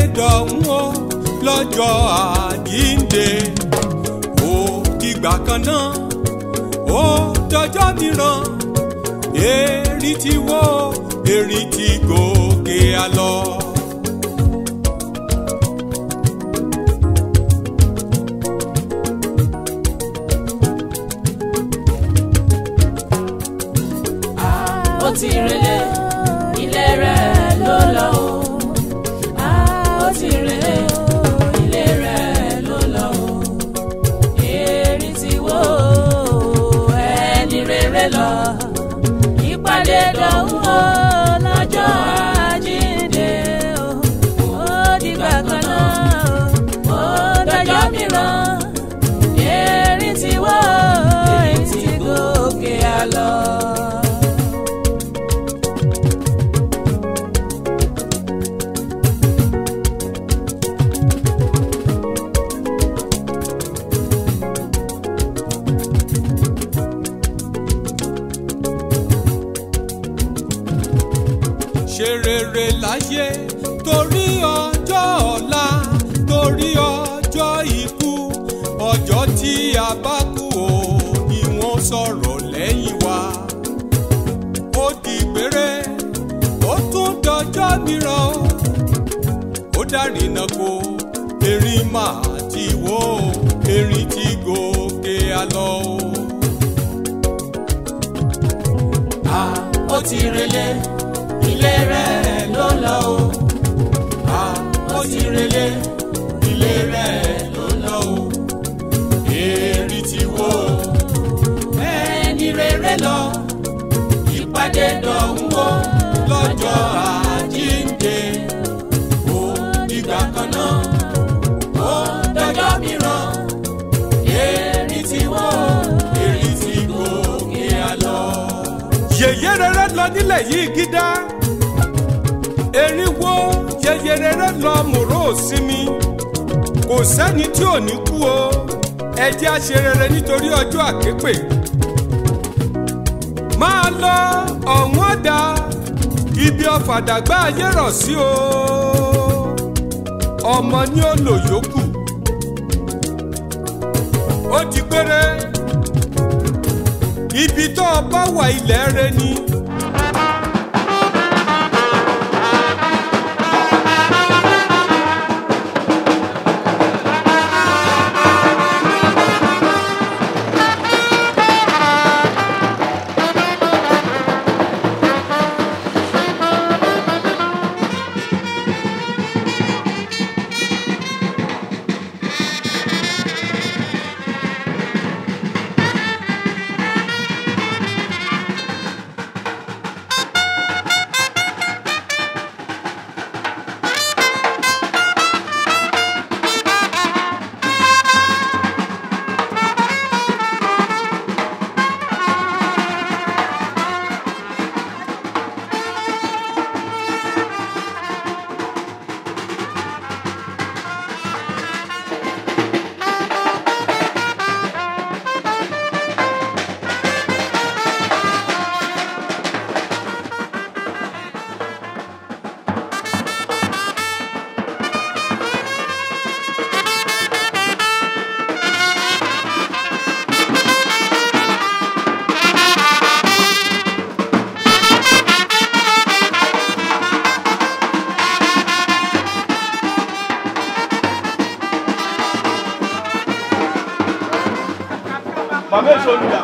dọ̀hún o lọ́jọ́ àjíǹde ó dìgbà kan náà ó dọjọ́ mìíràn èrí ti wó èrí ti gòkè àlọ́. ó ti relé ilé rẹ̀ ló lọ o. ó ti relé ilé rẹ̀ ló lọ o. èrì ti wó ẹni rere lọ. ìpàdé dọ̀hún o lọ́jọ́ àjíǹde o. ó dìgbà kan náà ó dọjọ́ mìíràn. èrì ti wó èrì ti gòkè àlọ́. ṣe rere láyé torí ọjọ́ ọ̀la torí ọjọ́ ikú ọjọ́ tí a bá kú o ni wọ́n sọ̀rọ̀ lẹ́yìn wa ó di péré ó tún dọjọ́ mìíràn o ó dárìnà kó erin máa ti wó erin ti gòkè àlọ́ o. Ah, ó ti relé ilé rẹ̀ ló lọ o. Ah, ó ti relé ilé rẹ̀ ló lọ o. Èrì ti wó ẹni rere lọ ìpàdé dọ̀hún o lọ́jọ́ àjíǹde. Ó dìgbà kan náà, ó dọjọ́ mìíràn. Èrì ti wó, èrì ti gòkè àlọ́. Yèyé rere lọ nílẹ̀ yìí gídá. Erin wo yèyé rere lọ mòró sinmi. Kò sẹ́ni tí ò ní kú o. Ẹ jẹ́ á ṣe rere nítorí ọjọ́ àképè máa lọ ọ̀hún ọ̀dà ibi ọ̀fàdàgbà ayé rọ̀ sí o ọmọ ní ó lò yòókù ó ti péré ibi tó o bá wà ilẹ̀ rẹ ni. Màmá èso olùdà.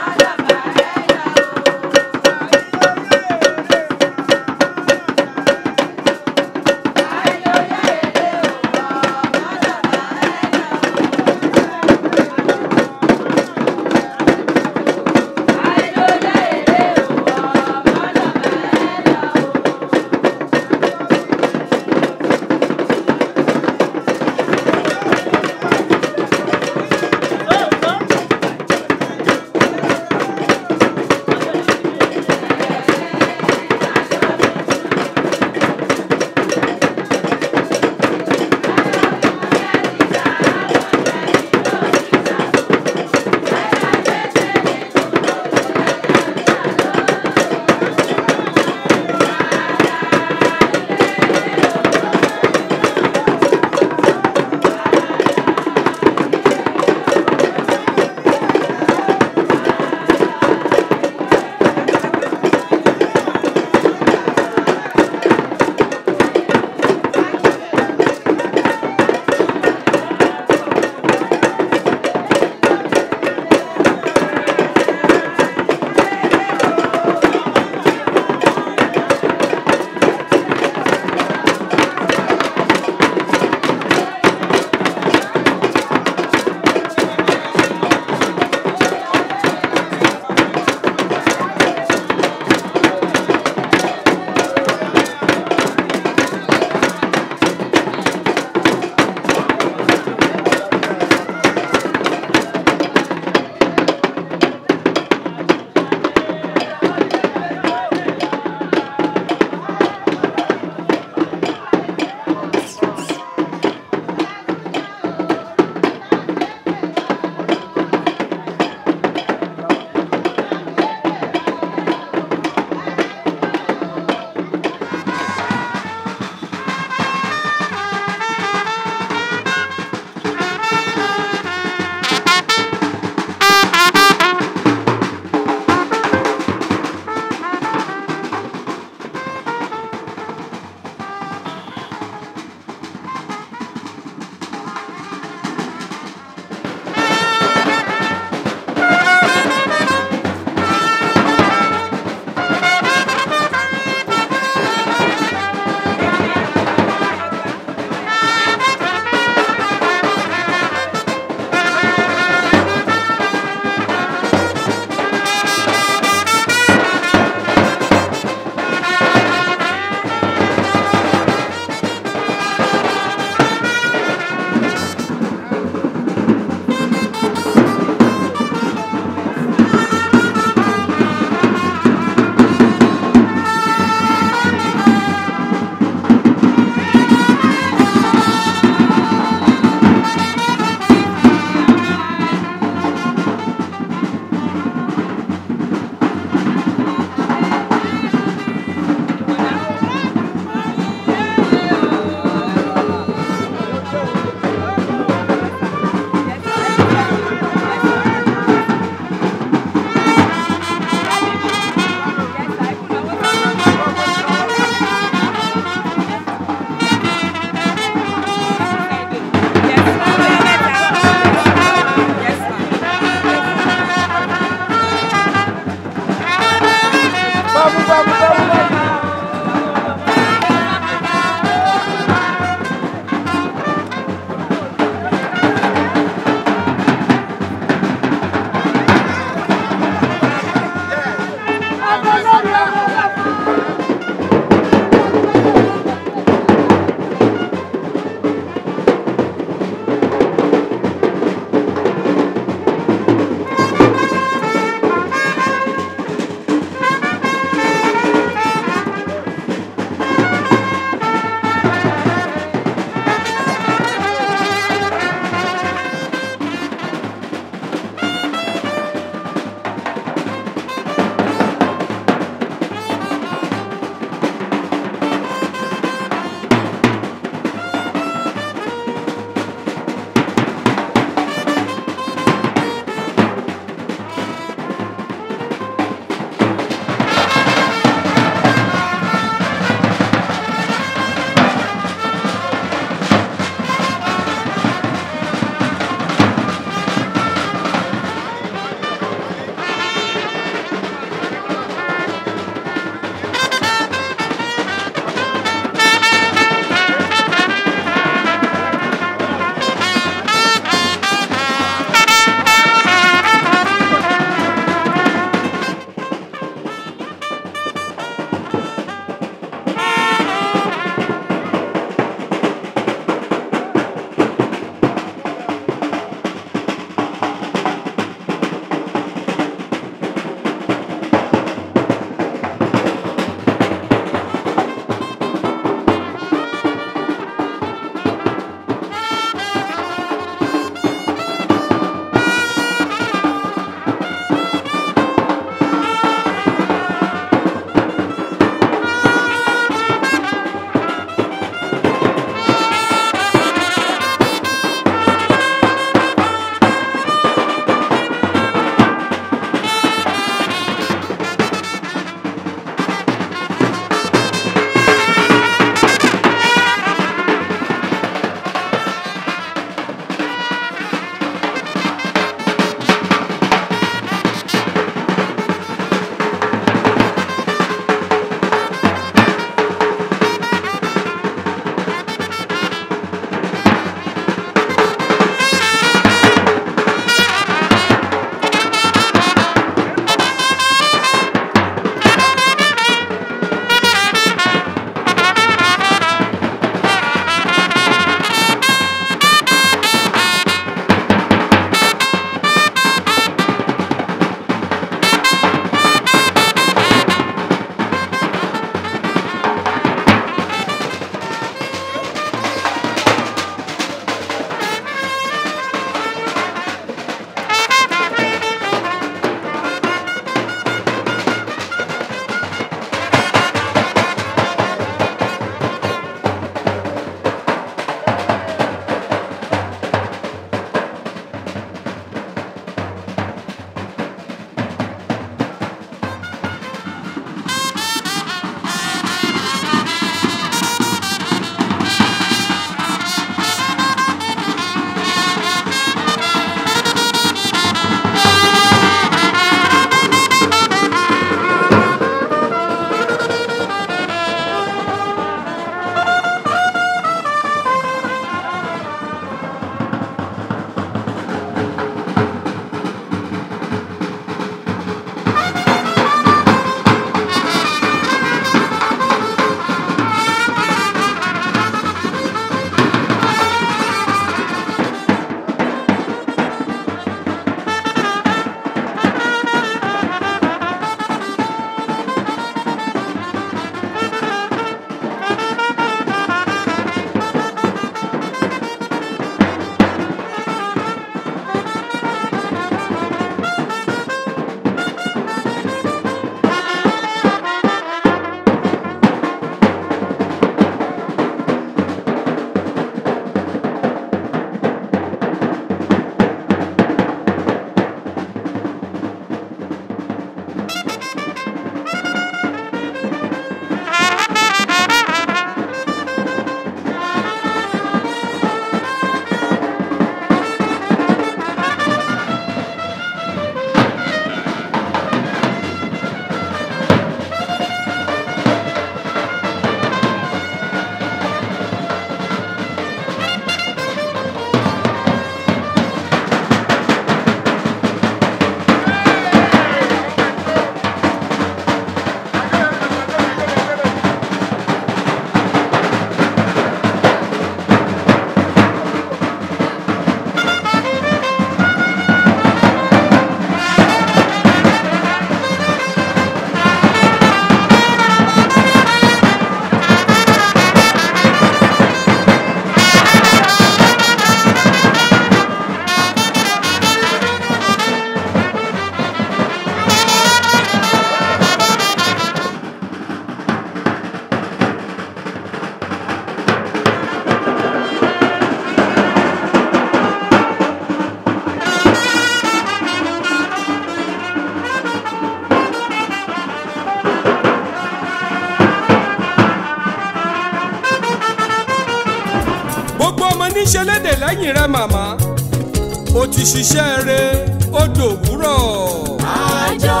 gbogbo ọmọ níṣẹ́ lédè lẹ́yìn rẹ màmá o ti ṣiṣẹ́ rẹ ó dòwúrọ̀. àjò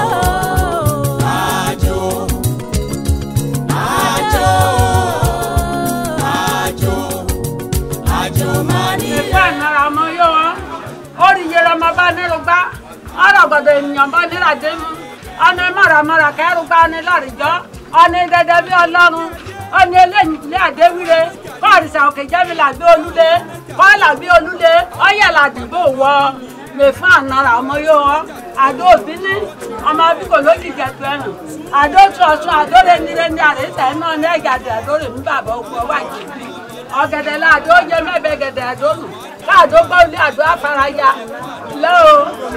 àjò àjò àjò àjò máa ní ìfẹ́ ìnara ọmọ yóò wọ́n ó rí iye ọmọ bá nílùú gbá ọ̀rọ̀ gbọ̀dọ̀ ènìyàn bá nílà dé mú ọ̀nà mọ̀ràmọ̀rà kẹ́rù gbá ní lọ́rìjọ́ ọ̀nà dẹdẹ bí ọlọ́run ọ̀nà eléyìí ilé àdéwìre kọ́ọ̀rìṣà òkè jẹ́mi làgbé olúlé kọ́ọ̀là bí olúlé ọ̀yẹ̀ làdìbò wọ mẹ́fún ànàrà ọmọ yóò wọ́n àdó òbíní ọmọ bíkò lójì jẹ̀tù ẹ̀rùn àdó tún ọ̀tún àdó lé nílé ní àrẹ́sẹ̀ náà ní ẹ̀gàdẹ̀ àdó rè mú bàbá òkú ọwọ́ àjèjì ọ̀gẹ̀dẹ̀ làdó jẹ́ mẹ́bẹ̀ gẹ̀dẹ̀ àdó nù káàdó gbọ́lé àdó afárayá lẹ́ o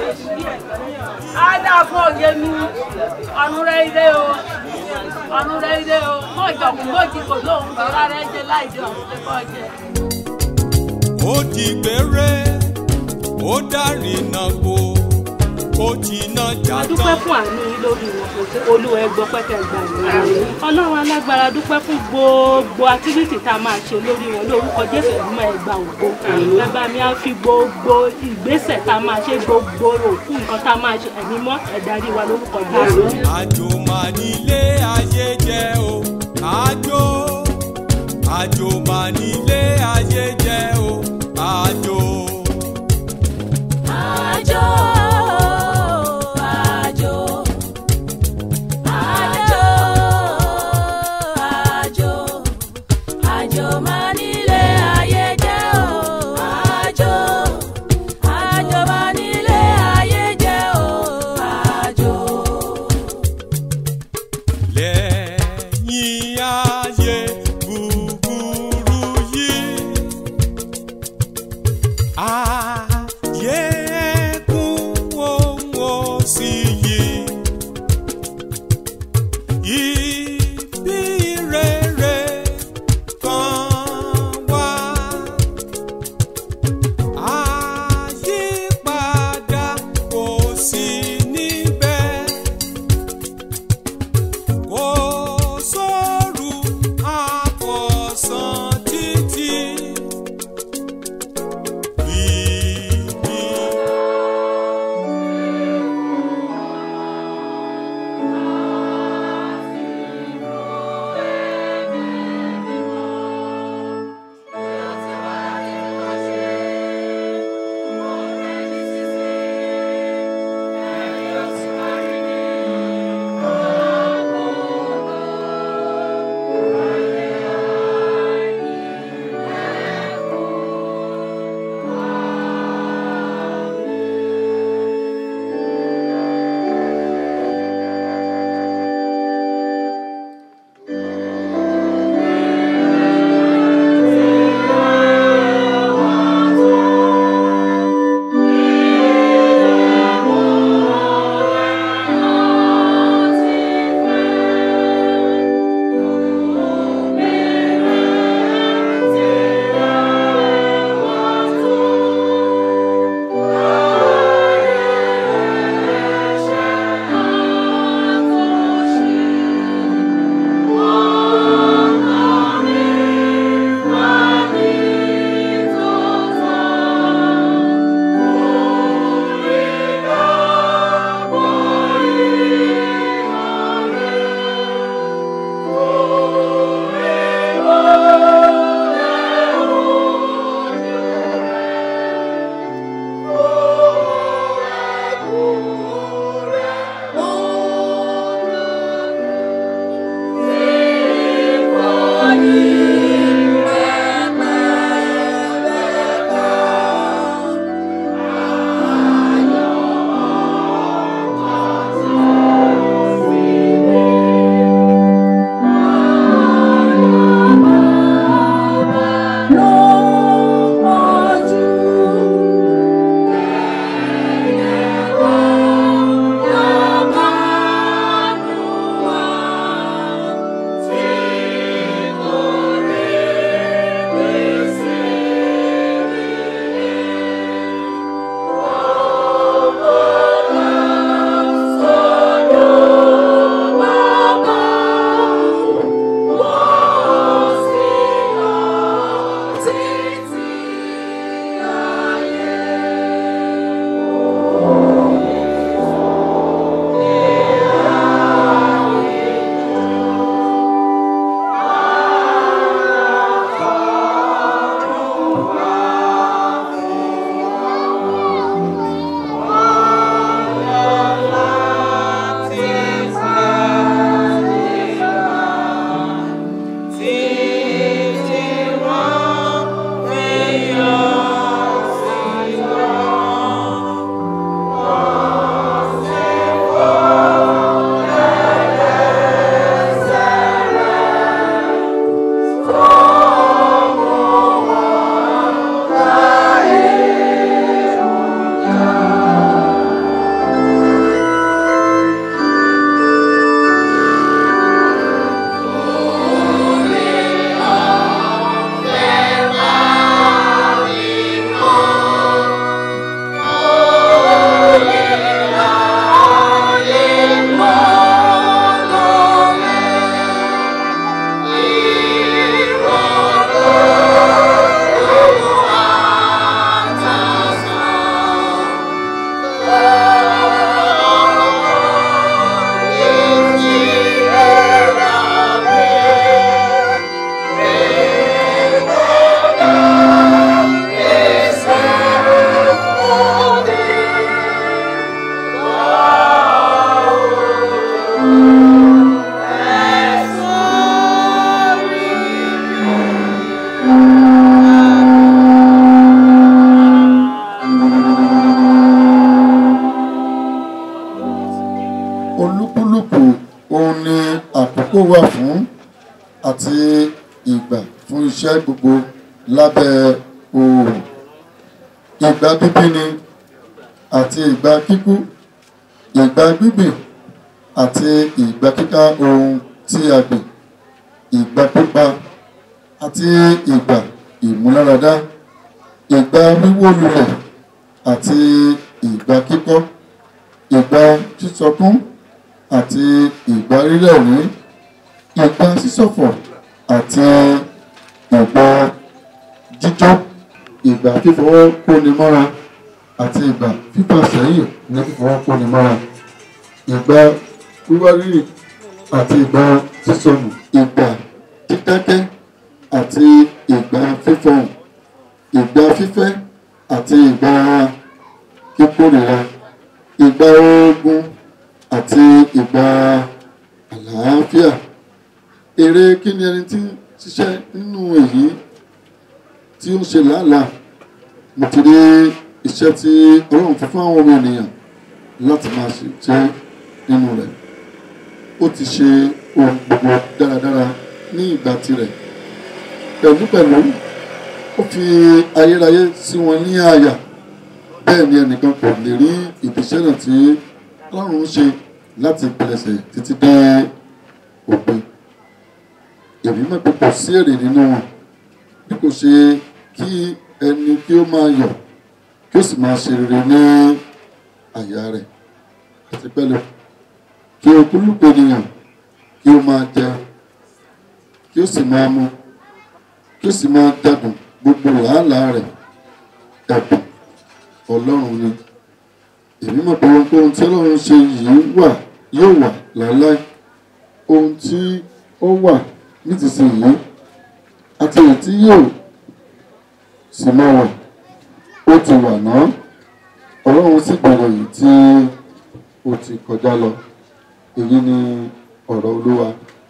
á dá fún òye mi ọ̀run rẹ̀ ilé o ọ̀run rẹ̀ ilé o mọ̀ ìjọ̀kùn méjì kò lóhùn bàbá rẹ̀ jẹ́ láìdí ọ̀run tó kọ́ jẹ. ó di gbére ó dárìnà wo ó ti ná a dúpẹ́ jàtọ̀. fún àánú yín lórí wọn kò sí olúwa ẹgbọ́ pẹ́tẹ́ gbà ní ọlọ́run alágbára dúpẹ́ fún gbogbo activity tá a máa ṣe lórí wọn lórúkọ jésù ẹ̀gbọ́n ẹgbà ògbó bàbá mi á fi gbogbo ìgbésẹ̀ tá a máa ṣe gbogbo òkú nǹkan tá a máa ṣe ẹ̀mí mọ́ ẹ̀darí wa lórúkọ jésù. àjò máa nílé ayé jẹ́ o àjò àjò máa nílé ayé jẹ́ o àjò. àjò àjò àjò àjò àjò máa nílé ayé jẹ́ o àjò àjò máa nílé ayé jẹ́ o àjò. lẹ́yìn ayé búburú yìí. ayé ẹkún ohun òsì yìí. ibi rere kan wà fún àti ìgbà fún iṣẹ́ gbogbo lábẹ́ oòrùn ìgbà bíbí ni àti ìgbà kíkú ìgbà gbígbìn àti ìgbà kíká ohun tí a gbìn ìgbà pípa àti ìgbà ìmúláradá ìgbà wíwó lulẹ̀ àti ìgbà kíkọ́ ìgbà sísọkún àti ìgbà rírẹ̀rín ìgbà sísọ̀fọ̀ àti ìgbà jíjọ́ ìgbà fífọwọ́ kóni mọ́ra àti ìgbà fífà sẹ́yìn ní fífọwọ́ kóni mọ́ra ìgbà wíwárìrì àti ìgbà sísọnù ìgbà dídákẹ́ àti ìgbà fífọhùn ìgbà fífẹ́ àti ìgbà kíkórìíra ìgbà ogun àti ìgbà àlàáfíà èrè kí ni ẹni tí ń ṣiṣẹ́ nínú èyí tí ó ń ṣe làálàá mo ti rí iṣẹ́ tí ọlọ́run fún fún àwọn ọmọ ènìyàn láti máa ṣiṣẹ́ nínú rẹ̀ ó ti ṣe ohun gbogbo dáradára ní ìgbà tirẹ̀ pẹ̀lúpẹ̀lú ó fi ayérayé sí wọn ní àyà bẹ́ẹ̀ ni ẹnìkan kò lè rí ìbíṣẹ́ náà tí ọlọ́run ń ṣe láti ìpilẹ̀ṣẹ̀ títí dé òpin èmi mọ̀ pé kò sí èrè nínú wọn bí kò ṣe kí ẹni kí ó máa yọ̀ kí ó sì máa ṣe rere ní àyà rẹ̀ àti pẹ̀lú kí okúlùkù ènìyàn kí ó máa jẹ kí ó sì máa mu kí ó sì máa dàdùn gbogbo làálàá rẹ̀ ẹ̀bùn ọlọ́run ni èmi mọ̀ pé ohun tí ọlọ́run ṣe yìí wà yóò wà láéláé ohun tí ó wà nísinsìnyí àti èyí tí yóò sì máa wà ó ti wà náà ọlọ́run sì bẹ̀rẹ̀ èyí tí ó ti kọjá lọ èyí ni ọ̀rọ̀ olúwa.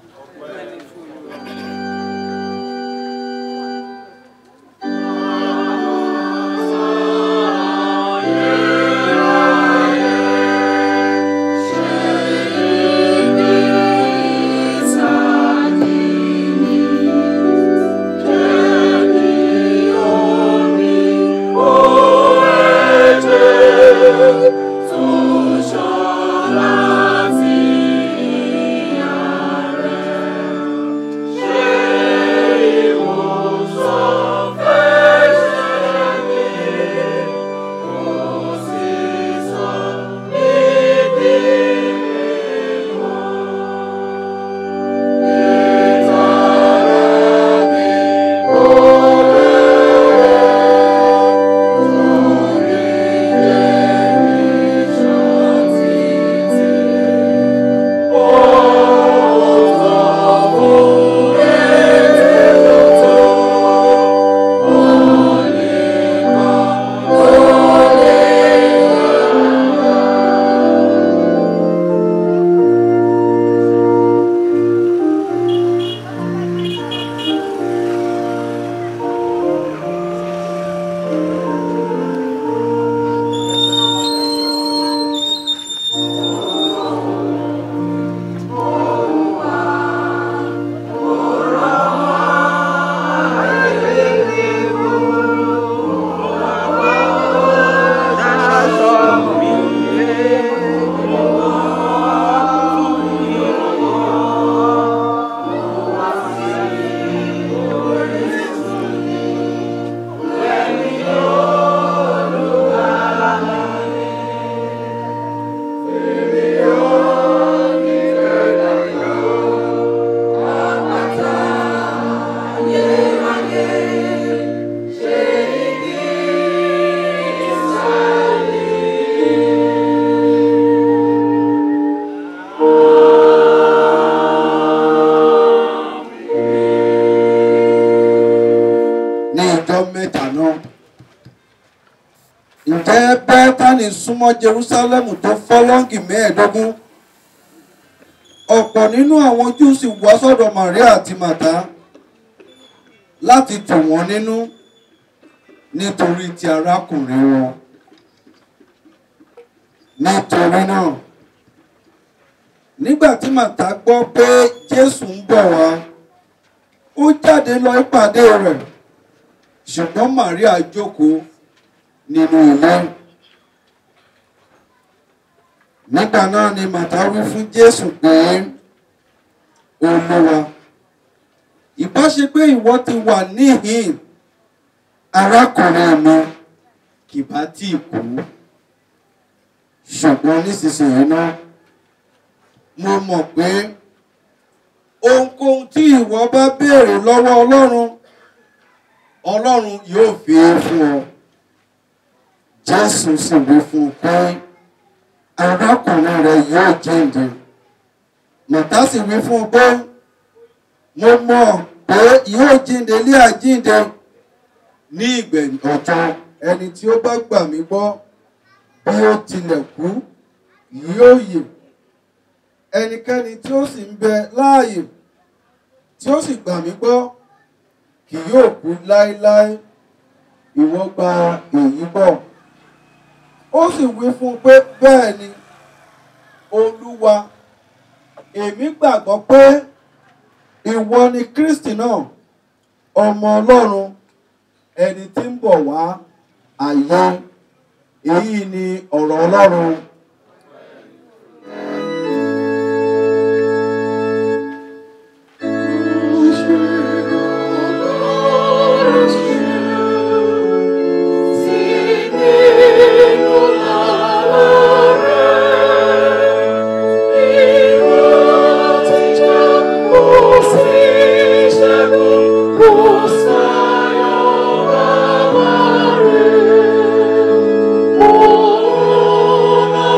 ní ọjọ́ mẹ́ta náà. ǹjẹ́ bẹ́tánì súnmọ́ jerúsálẹ́mù tó fọ́lọ́ǹgì mẹ́ẹ̀ẹ́dógún ọ̀pọ̀ nínú àwọn júù sì wá sọ́dọ̀ maria àti màtá láti tù wọ́n nínú nítorí ti arákùnrin wọn nítorí náà nígbà tí màtá gbọ́ pé jésù ń bọ̀ wá ó jáde lọ ìpàdé rẹ̀ ṣùgbọ́n maria jókòó nínú ilé nígbà náà ni màtá wí fún jésù pé olúwa ìbá ṣe pé ìwọ ti wà níhìn arákùnrin mi kì bá tí ì kú ṣùgbọ́n nísinsìnyí náà mo mọ̀ pé ohunkóhun tí ìwọ bá béèrè lọ́wọ́ ọlọ́run ọlọ́run yóò fi é fún ọ jésù sì wí fún un pé arákùnrin rẹ yóò jíǹde màtá sì wí fún un pé mo mọ̀ pé yóò jíǹde lé àjíǹde ní ìgbẹ̀yìn ọjọ́ ẹni tí ó bá gbà mí gbọ́ bí ó tilẹ̀ kú yóò yè ẹnikẹ́ni tí ó sì ń bẹ láàyè tí ó sì gbà mí gbọ́ kì yóò kú láéláé ìwọ gba èyí bọ̀ ó sì wí fún un pé bẹ́ẹ̀ ni olúwa èmi gbàgbọ́ pé ìwọ ni kristi náà ọmọ ọlọ́run ẹni tí ń bọ̀ wá ayé èyí ni ọ̀rọ̀ ọlọ́run. Oh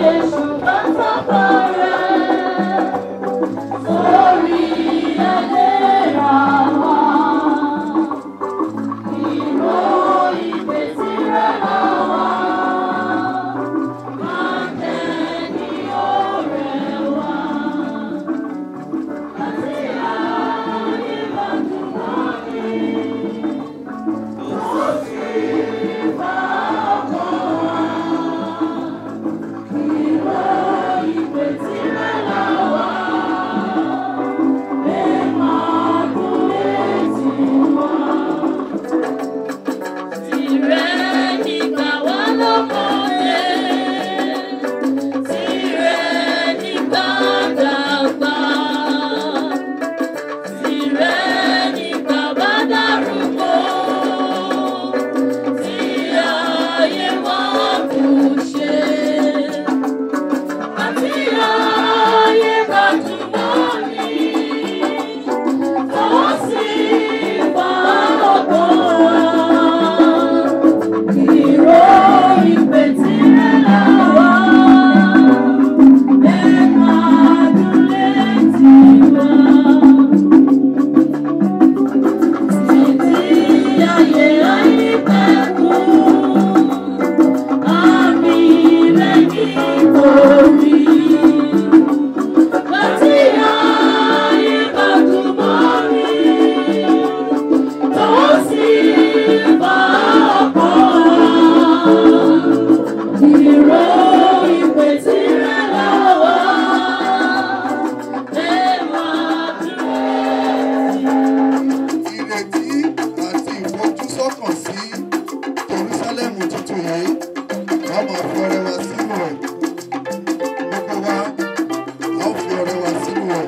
èṣù bá tọ́kọ rẹ̀ sórí ẹlẹ́ra wa. Ìró ìpè tirẹ̀ là wá. Àtẹ̀ní ọ̀rẹ́ wa. Àti àyíbàdàn wọ̀nyí. Ó sì bá ọkọ wa. Ìró ìpè tirẹ̀ là wá. Ẹ máa dún létí wa. Tìrẹ nígbà wá lọ́mọdé, tìrẹ nígbà dàgbà, tìrẹ nígbà bá dàrúgbó, tí ayé wá kù ṣe, àti ayé bá túbọ̀ ní, tó sì bá ọgbọ́n wa. Ìró ìpè tirẹ̀ là wá. Ẹ máa dún létí wa. Títí ayé àìpẹ̀kun, àmì lẹ́yìn orí. Láti ayé bá túbọ̀ rí tó sì bá ọkọ ìró ìpè tirẹ̀ là wá. Ẹ máa dúró. ìrètí àti ìfojúsọ́kàn sí Jerúsálẹ́mù tuntun yìí a máa fi ọrẹ wa sínú ẹ̀ gbogbo wa a ó fi ọrẹ wa sínú ẹ̀.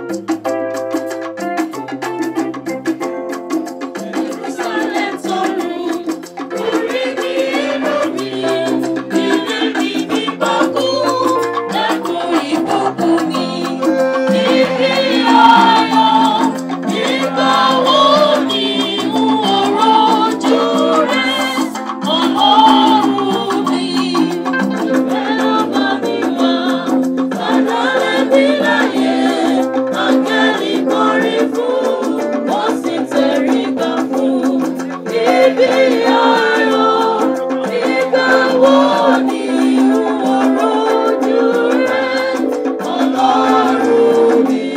Jerusalem tọrùn, orí mi inú mi, ilé mi ní bọ́kú, ẹkùn ìbùkún mi. Ibi ayọ̀, ìgbà wo ni n ó rojú rẹ̀, Ọlọ́run mi? Ìfẹ́ lọ́ba mi wá, padà lẹ́bí láyé, áńgẹ́lì kọrin fún, ó sì tẹríba fún. Ibi ayọ̀, ìgbà wo ni n ó rojú rẹ̀, Ọlọ́run mi?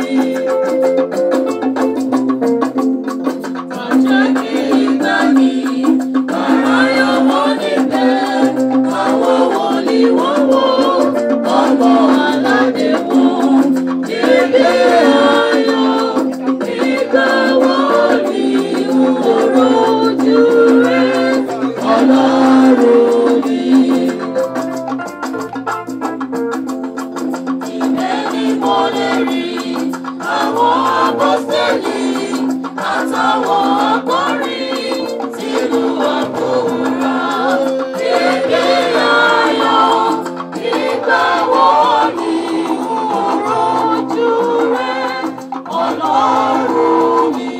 Àjẹ́ kí ìgbà mi, ọ̀rọ̀ yóò wọ níbẹ̀, àwọn wòlíì wọ́n wò, ọmọ aládé wọn. Ibi ayọ̀, ìgbà wo ni n ó rojú rẹ̀, Ọlọ́run mi? Ibẹ̀ ni mo lè rí àwọn apọ́sítélì àtàwọn akọrin tìlú àkòrà. Ibi ayọ̀ ìgbà wo ni n ó rojú rẹ̀, Ọlọ́run mi?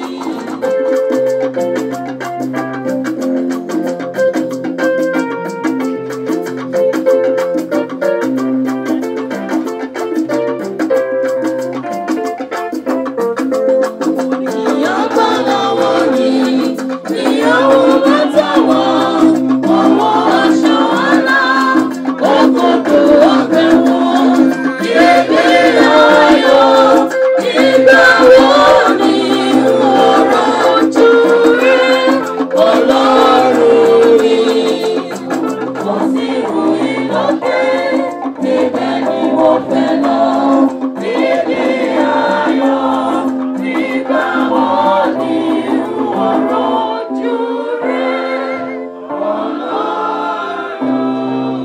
Ìyàgbá lọ́wọ́ ni ìyàwó bàtà wá, ọwọ́ aṣọ àlá, òkòkò ọ̀bẹ wọn. Ibi ayọ̀, ìgbà wo ni ọ̀rọ̀ ojú rẹ̀, Ọlọ́run mi? Kò sí ìrù ìlọ́pẹ́, ibẹ̀ ni mo fẹ́ lọ. Ibi ayọ̀, ìgbà wo ni ọ̀rọ̀ ojú rẹ̀, Ọlọ́run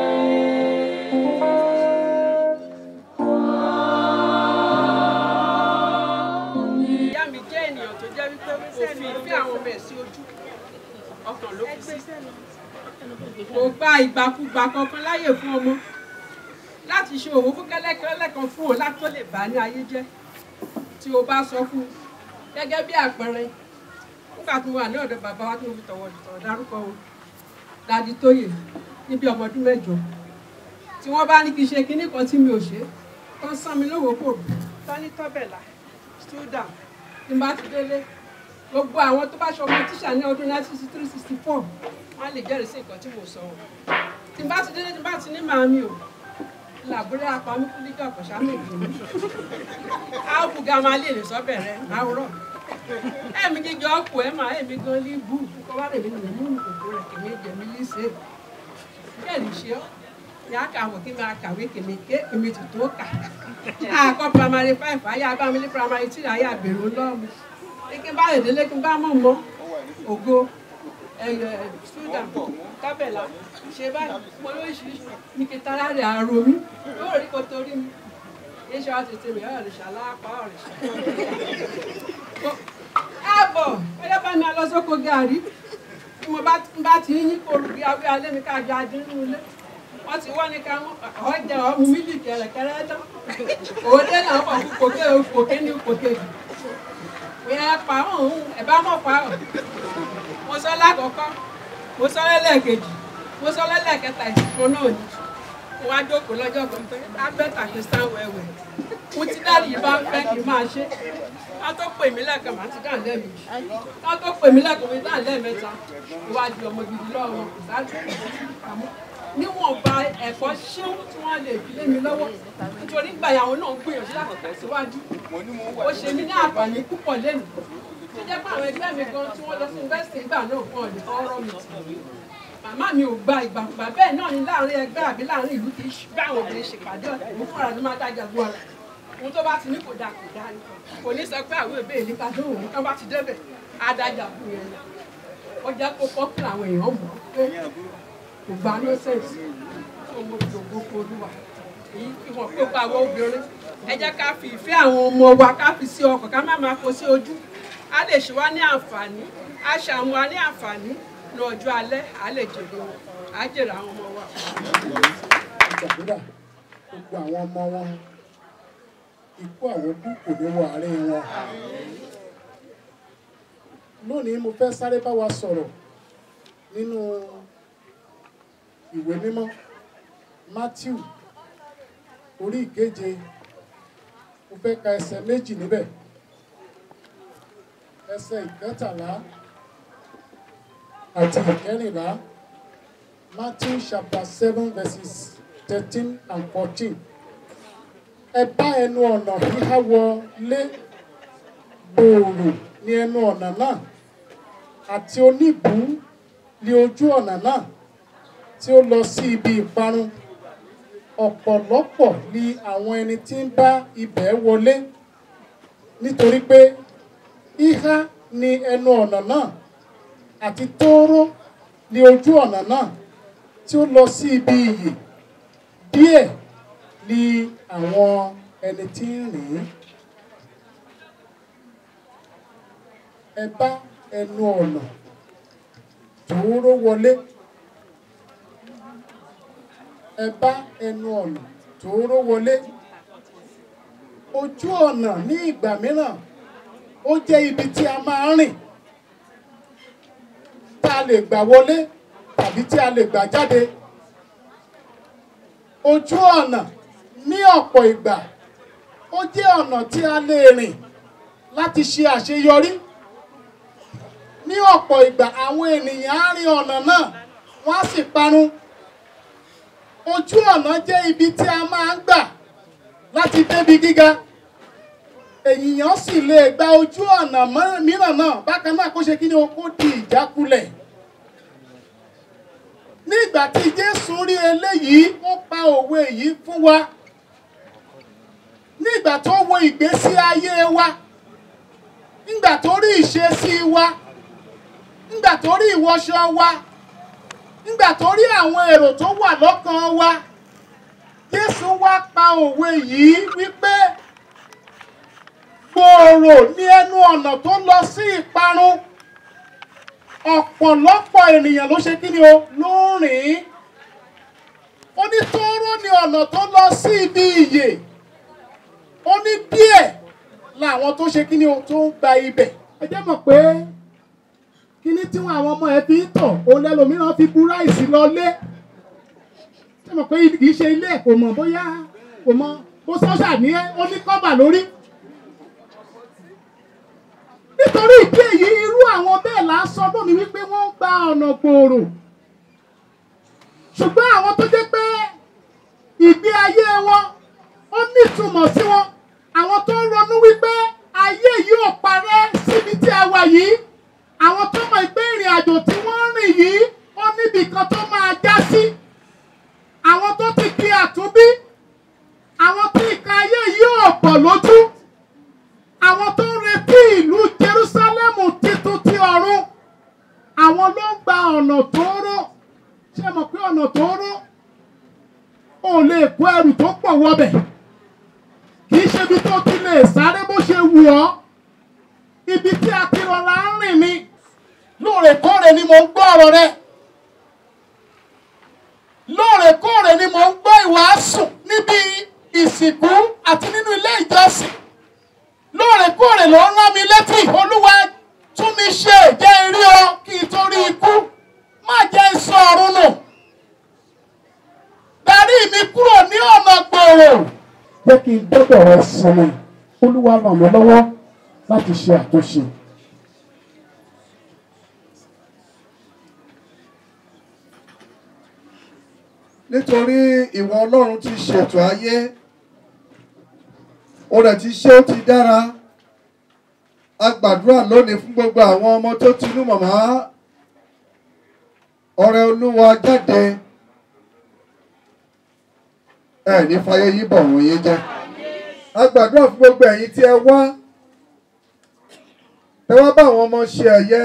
ìyá mi jẹ́ ènìyàn tó jẹ́ wípé kò fi ìfẹ́ àwọn ọmọ ẹ̀ sí ojú ọkàn ló fi sí kò gba ìgbàkúgbà kankan láyè fún ọmọ láti ṣe òwò fún kẹ́lẹ́kẹ́lẹ́ kan fún òun láti tó lè bá ní ayé jẹ́ tí o bá sọ fún un gẹ́gẹ́ bí àpẹẹrẹ nígbà tí mo wà ní ọ̀dọ̀ bàbá wa tí mo fi tọ̀wọ̀ tọ̀wọ̀ dárúkọ wọn dadi tóyè níbi ọmọ ọdún mẹ́jọ tí tí wọ́n bá ní kí n ṣe kinní kan tí mi ò ṣe tán sán mi lówó kò rò tán ní tọ́bẹ̀là student tí n bá ti délé gbogbo àwọn tó bá ṣọmọ tíṣà ní ọdún nineteen sixty three sixty four wọ́n á lè jẹ́rìí sí nǹkan tí mo sọ ọ́ tí n bá ti délé tí n bá ti ní màámi o làbúrẹ́ apamí kúlíkì ọ̀pọ̀ṣá méjì mi áàpù ga máa lè lè sọ bẹ̀rẹ̀ àwòrán ẹ̀mí gíga ọkọ̀ ẹ̀ máa ẹ̀mí gan ní bú kọ́ bá rẹ̀ mí nìyẹn nínú kòkó rẹ̀ kèmí jẹ̀mí líṣe bẹ́ẹ̀ ní ṣe ọ́ yà á kà wọ̀ kí n máa kàwé kèmí ké kèmí ti tó kà àkọ́ primary five ayé abámilé primary three ayé àbèrò lọ́ọ̀mù kí n bá lè délé kí n bá mọ̀ mọ́ ògo ẹ̀yẹ student kábẹ̀là ṣe báyìí mo lóríṣiríṣi ní kí tara rẹ̀ àrò mi yóò rí kó torí mi iṣẹ́ wa tètè mi ọ̀rẹ́ ṣàlápá ọ̀rẹ́ ṣàlápá. ààbọ̀ ọyọ́ bá mi lọ sóko gàrí tí mo bá ti ń yín kóru bí awé alẹ́ mi kájọ adé nínú ilé wọ́n ti wọ́n ní ká ọjà ọmú mílíkì ẹ̀rẹ̀kẹ́rẹ́ tán òde náà wọ̀ fún kòkè kòkè ní kòkè jù ìyẹn pa ọ̀hún ẹ̀ bá mọ̀ pa ọ̀ mo sọ lákọ̀ọ́kọ́ mo sọ lẹ́lẹ́kejì mo sọ lẹ́lẹ́kẹta ìsìnkú náà ni mo wá jókòó lọ́jọ́ kan pé abẹ́ta kì í sán wẹ̀wẹ̀ mo ti dáàbì yìí bá ń fẹ́ kí n máa ṣe ká tó pè mí lẹ́ẹ̀kan màá ti dáhùn lẹ́ẹ̀mejì ká tó pè mí lẹ́ẹ̀kan mi dáhùn lẹ́ẹ̀mẹ́ta ìwádìí ọmọ gidi lọ́wọ́ kò sáájú àmọ́ níwọ̀nba ẹ̀kọ́ ṣéun tí wọ́n lè fi lé mi lọ́wọ́ nítorí gbàyàwó náà ń gbìyànjú láti tẹ̀síwájú ó ṣe mí ní àǹfààní púpọ̀ lẹ́nu tó jẹ́ pé àwọn ẹgbẹ́ mi gan tí wọ́n lọ sí yunifásitì ìgbà náà fún ọ̀lẹ́ ọ̀rọ̀ mi tì màmá mi ò gba ìgbàgbà bẹ́ẹ̀ náà ni láàrin ẹgbẹ́ àbí láàrin ìlú kì í bá àwọn obìnrin ṣèpàdé ọ̀tẹ̀ mú fúnra ní máa dájà gbọ́ ara ohun tó bá ti ní kò dáa kò dáa ni kò ní sọ pé àwọn èbè ní ká dóhùn ní ká bá ti débẹ̀ á dájà fún yẹn ó jẹ́ kó pọ́pùlà àwọn èèyàn mọ̀ pé kò gba nọ́sẹ̀sì tó mo dògbò polúwa èyí fi hàn pé pa àwọn obìnrin ẹ jẹ́ ká fi ìfẹ́ àwọn ọmọ wa ká fi sí ọkàn ká má máa kó sí ojú á lè ṣe wá ní àǹfààní á ṣe àwọn wa ní àǹfààní ní ọjọ́ alẹ́ á lè jèrè wọn á jèrè àwọn ọmọ wa. gbàdúrà gbogbo àwọn ọmọ wọn ikú àwọn kú kò ní wọ àárín wọn. lónìí mo fẹ́ sáré bá wa sọ̀rọ̀ nínú ìwé mímọ́ Matthew orí ìkeje mo fẹ́ ka ẹsẹ̀ méjì níbẹ̀ ẹsẹ̀ ìkẹtàlá àti ìkẹrìnlá Matthew chapter seven verses thirteen and fourteen ẹ bá ẹnu ọ̀nà híhá wọlé gbòòrò ní ẹnu ọ̀nà náà àti oníbù ní ojú ọ̀nà náà tí ó lọ sí ibi ìparun ọ̀pọ̀lọpọ̀ ni àwọn ẹni tí ń bá ibẹ̀ wọlé nítorí pé híhá ní ẹnu ọ̀nà náà àti tóóró ní ojú ọ̀nà náà tí ó lọ sí ibi ìyè díẹ̀ ni àwọn ẹni tí ń rìn ẹ bá ẹnu ọ̀nà tóóró wọlé ẹ bá ẹnu ọ̀nà tóóró wọlé ojú ọ̀nà ní ìgbà mìíràn ó jẹ́ ibi tí a máa ń rìn tá a lè gbà wọlé tàbí tí a lè gbà jáde ojú ọ̀nà ní ọ̀pọ̀ ìgbà ó jẹ́ ọ̀nà tí a lè rìn láti ṣe àṣeyọrí ní ọ̀pọ̀ ìgbà àwọn ènìyàn á rin ọ̀nà náà wọ́n á sì parun ojú ọ̀nà jẹ́ ibi tí a máa ń gbà láti débi gíga ènìyàn sì lè gba ojú ọ̀nà mìíràn náà bákan náà kó ṣe kí ni o kó di ìjákulẹ̀ nígbà tí Jésù rí eléyìí ó pa òwe yìí fún wa nígbà tó wo ìgbésí ayé wa nígbà tó rí ìṣesí wa nígbà tó rí ìwọṣọ wa nígbà tó rí àwọn èrò tó wà lọ́kàn wa Jésù wá pa òwe yìí wípé gbòòrò ní ẹnu ọ̀nà tó lọ sí ìparun ọ̀pọ̀lọpọ̀ ènìyàn ló ṣe kí ni o ló ń rìn ó ní tóóró ní ọ̀nà tó lọ sí ibi ìyè ó ní díẹ̀ làwọn tó ṣe kí ni o tó ń gba ibẹ̀ ẹ jẹ́ mọ̀ pé kíní tí wọn àwọn ọmọ ẹ fi ń tọ̀ òun lẹ́lòmíràn fi bú ráìsì lọlé ṣé mo pé kì í ṣe ilé ẹ̀ kò mọ̀ bóyá kò mọ̀ ó sọ́ṣà ní ó ní kọ́bà lórí. nítorí ìdí èyí irú àwọn bẹ́ẹ̀ là ń sọ lónìí wípé wọ́n ń gba ọ̀nà gbòòrò ṣùgbọ́n àwọn tó jẹ́ pé ìgbé ayé wọn ó nítumọ̀ sí wọn àwọn tó ń ronú wípé ayé yìí ò parẹ́ síbi tí a wà yìí àwọn tó mọ̀ pé ìrìn àjò tí wọ́n ń rìn yìí ó níbi kan tó máa já sí àwọn tó ti di àtúnbí àwọn tí ìka ayé yìí ò pọ̀ lójú àwọn tó ń retí ìlú Jerúsálẹ́mù titun ti ọ̀run àwọn ló ń gba ọ̀nà tóóró ṣé mọ̀ pé ọ̀nà tóóró ò lè kó ẹrù tó pọ̀ wọbẹ̀ kì í ṣe ibi tó ti lè sáré bó ṣe wù ọ́ ibi tí a ti rọra ń rìn ni lóòrèkóòrè ni mò ń gbọ́ ọ̀rọ̀ rẹ lóòrèkóòrè ni mò ń gbọ́ ìwàásù níbi ìsìnkú àti nínú ilé ìjọsìn lóòrèkóòrè ló ń rán mi létí olúwa tún mi ṣe jẹ́ irí ọ kí n tó rí ikú má jẹ́ sọ ọ̀run nù darí mi kúrò ní ọ̀nà gbòòrò jẹ́ kí n dọ́dọ̀ rẹ sinmi olúwa ràn mí lọ́wọ́ láti ṣe àtúnṣe. nítorí ìwọ ọlọ́run ti ṣètò ayé o rẹ̀ ti ṣe ó ti dára a gbàdúrà lónìí fún gbogbo àwọn ọmọ tó ti inú màmá ọrẹ olúwa jáde ẹ ní fàyè yìí bọ̀ wọ́n yín jẹ́ a gbàdúrà fún gbogbo ẹ̀yin tí ẹ wá ẹ wá bá àwọn ọmọ ṣe ẹ̀yẹ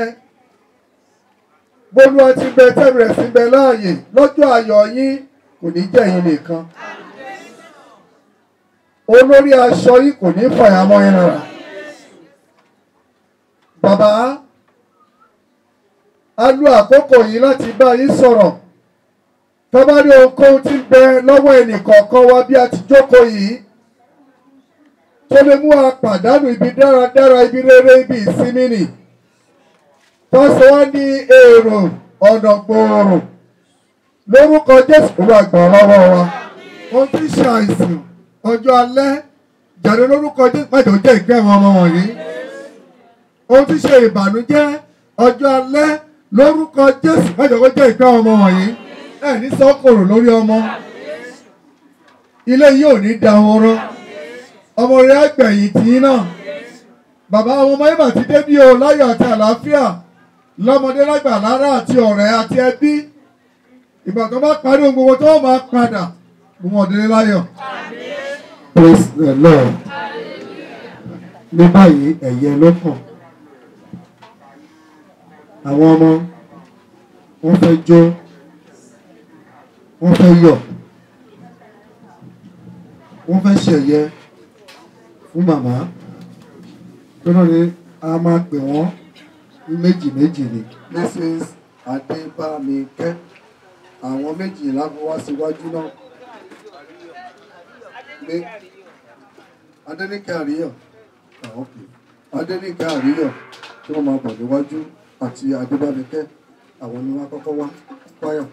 bólúwa ti bẹ tẹ́lẹ̀ rẹ̀ sí bẹ láàyè lọ́jọ́ ayọ̀ yín kò ní jẹ́ yín nìkan olórí aṣọ yìí kò ní fàyàmọ́ yín rárá bàbá a lo àkókò yìí láti bá yín sọ̀rọ̀ tọ́ba ní ohunkóhun tí ń bẹ lọ́wọ́ ẹnìkọ̀ọ̀kan wa bí a ti jókòó yìí tó lè mú wa pàdánù ibi dáradára ibi rere ibi ìsinmi nì tó sọ wá ní èrò ọ̀nà gbòòrò lórúkọ Jésù kó wá gbà lọ́wọ́ wa ohun tí ń ṣe àìsàn ọjọ́ alẹ́ jáde lórúkọ Jésù májò jẹ́ ìgbẹ́ àwọn ọmọ wọ̀nyí ohun tí ń ṣe ìbànújẹ́ ọjọ́ alẹ́ lórúkọ Jésù májò kó jẹ́ ìgbẹ́ àwọn ọmọ wọ̀nyí ẹ ní sọ́kòrò lórí ọmọ ilé yìí ò ní dahoro ọmọ rẹ àgbẹ̀yìn tì í náà bàbá àwọn ọmọ ibà ti dé bí o láyọ̀ àti àlàáfíà lọ́mọdé lágbà lára àti ọ̀rẹ́ àti ẹbí ìgbà tó bá parí ohun gbogbo tó máa padà gbogbo ọ̀dẹ́lẹ́ láyọ̀. praise the lord ní báyìí ẹ̀yẹ ló kàn àwọn ọmọ wọ́n fẹ́ jó wọ́n fẹ́ yọ̀ wọ́n fẹ́ ṣẹ̀yẹ fún màmá tó náà ni a máa pè wọ́n ní méjì méjì ni. mrs adébámikẹ́ àwọn méjìlá fún wá síwájú náà ní adẹ́nìkẹ́ àríyọ̀ adẹ́nìkẹ́ àríyọ̀ tí wọ́n máa bọ̀ níwájú àti adébámikẹ́ àwọn ni wọ́n á kọ́kọ́ wá wáyọ̀.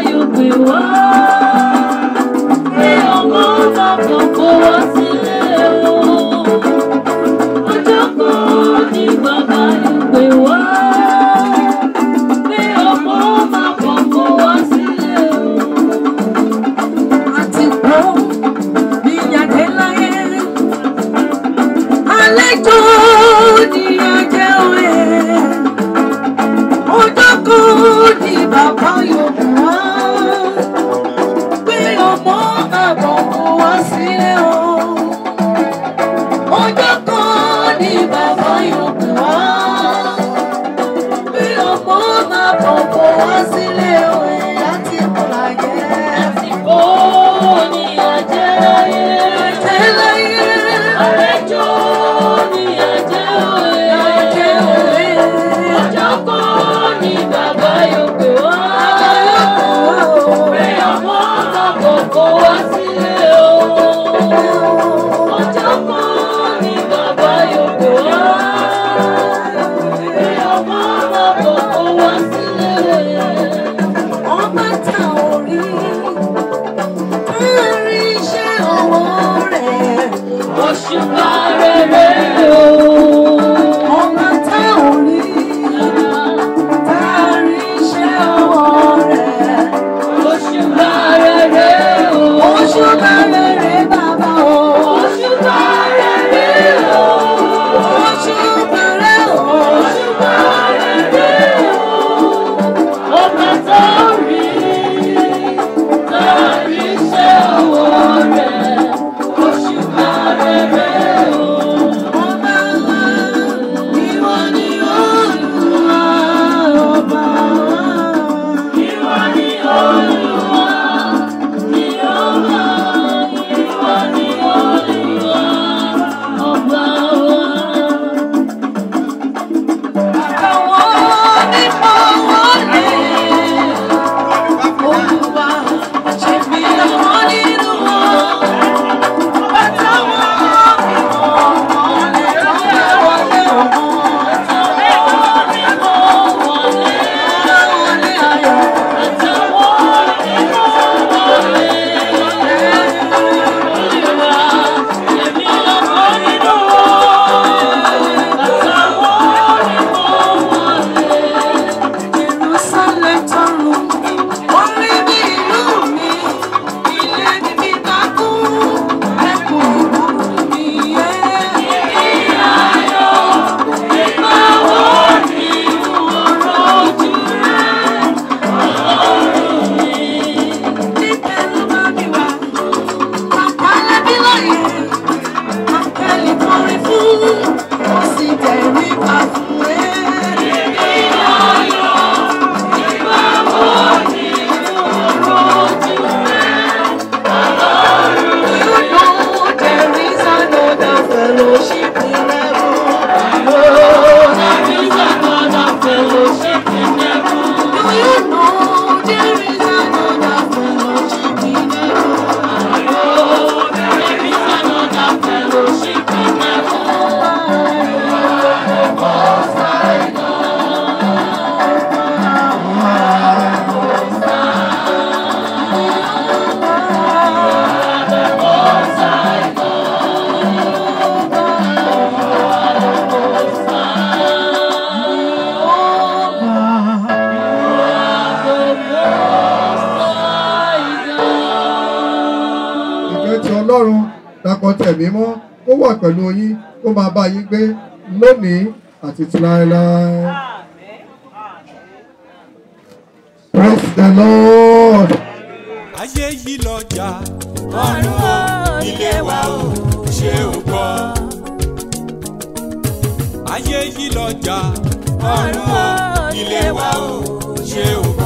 Ọmọ bàbá kò wá sílé o. àlejò ni ajẹ́ òye ọjọ́ kan ni bàbá yòókù wá pé ọmọ àbọ̀ kò wá sílé o ọjọ́ kan ni bàbá yòókù wá pé ọmọ àbọ̀ kò wá sílé o láti kọ́ láyé. àsìkò ni ajẹ́ láyé. ajẹ́ láyé. àlejò ni ajẹ́ òye. ajẹ́ òye. ọjọ́ kan ni bàbá yòókù wá. bàbá yòókù wá. pé ọmọ àbọ̀ kò wá sílé o. ọjọ́ kan ni bàbá yòókù wá. pé ọmọ àbọ̀ kò wá sílé o. ọba ta orí kárí iṣẹ́ ọwọ́ rẹ̀ òṣùpá rere o. ọba ta orí kárí iṣẹ́ ọwọ́ rẹ̀ òṣùpá rere o. òṣùpá rere bàbá o. òṣùpá rere o. òṣùpá rere o. òṣùpá rere o. ọba ta orí kárí iṣẹ́ ọwọ́ rẹ̀ òṣùpá rere o. ọba wa ìwọ ni olúwa ọba wa. ìwọ ni olúwa ìyọba ìwọ ni olúwa ọba wa. àwọn onímọ̀ wọlé. Olúwa ṣe fi àwọn nínú wọn. Bàtà wọn fi wọn wọlé lọ́wọ́ wọlé ọmọ. Bàtà wọn fi wọn wọlé wọlé ayọ̀. Bàtà wọn fi wọn wọlé. Olúwa ṣe fi àwọn nínú wọn. Bàtà wọn fi wọn wọlé. Jerusalem tọrọ. Orí mi ìlú mi, ilé ni mi bá kú, ẹkùn ìlú mi yé. Ibi ayọ̀, ìgbà wo ni ọ̀rọ̀ ojú rẹ̀, ọlọ́run mi? Níbẹ̀ ló bá mi wá, bàbá lẹ́bí lóye, akẹ́lì kọrin fún, ó sì tẹ̀rí pa fún ẹ. Ibi ayọ̀, ìgbà wo ni ọ̀rọ̀ ojú rẹ̀, ọlọ́run mi? You know there is another fellowship in heaven. Oh, there is another fellowship in heaven. Do you know there is another fellowship in heaven? Oh, there is another fellowship in heaven. Most High ìfẹ́ ti ọlọ́run dàpọ̀ tẹ̀mí mọ́ kó wà pẹ̀lú yín kó máa bá yín gbé lónìí àti ti láéláé. Praise the Lord. ayé yìí lọ́jà ọ̀run o ilé wa o ṣé o gbọ́. ayé yìí lọ́jà ọ̀run o ilé wa o ṣé o